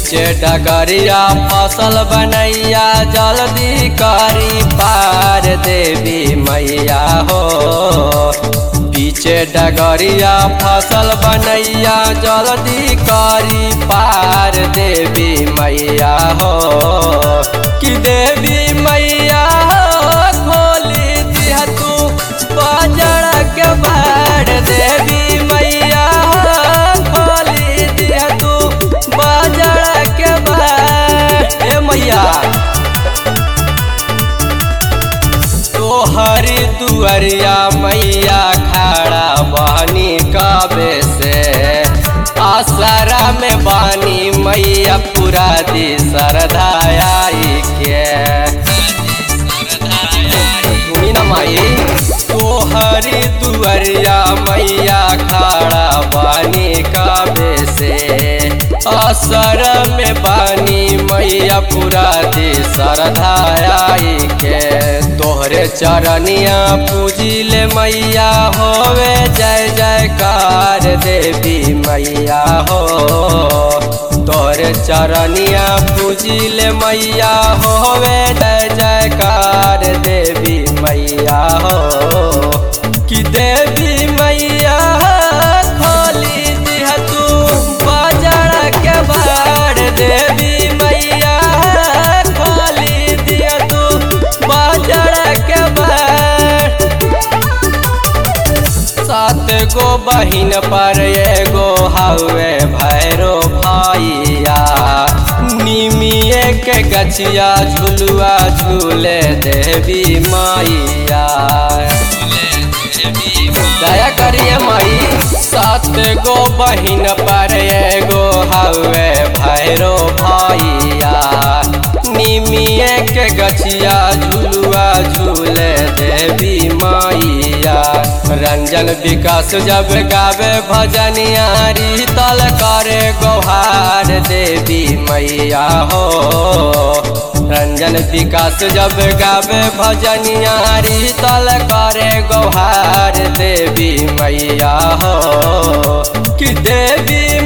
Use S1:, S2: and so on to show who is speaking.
S1: पीछे डगरिया फसल बनैया जल्दी करी पार देवी मैया हो पीछे डगरिया फसल बनैया जल्दी करी पार देवी मैया हो कि देवी मैया हो खोली दिया तू बाजार के बाढ़ देवी मैया हो खोली दिया तू बाजार के बाढ़ ए मैया तोहरी दुअरिया मैया खड़ा बहनी कबे से आसरा में बानी मैया पूरा दी सरधाई के सुनी न माई तोहरी दुअरिया मैया खड़ा बानी कबे से असर में बानी मैया पूरा दी सरधाई के तोहरे चरनिया पूजिले मैया होवे जय जयकार देवी मैया हो तोहरे चरनिया पूजिले मैया होवे जय जयकार देवी मैया हो कि देवी मैया खोली दिह तू बाजार के बाढ़ देवी मैया खोली दिह तू बाजार के बाढ़ सात गो बहिन पर एगो हवे भैरो भैया निमिए के गछिया झुलुआ झूले देवी मैया दया करिए माई सात गो बहिन पर एगो हवे भैरो भैया निमिए के गछिया झुलुआ झूले देवी मैया रंजन विकास जब गावे भजनिया तल करे गोहार देवी मैया हो रंजन विकास जब गावे भजनिया तल करे गोहार देवी मैया हो कि देवी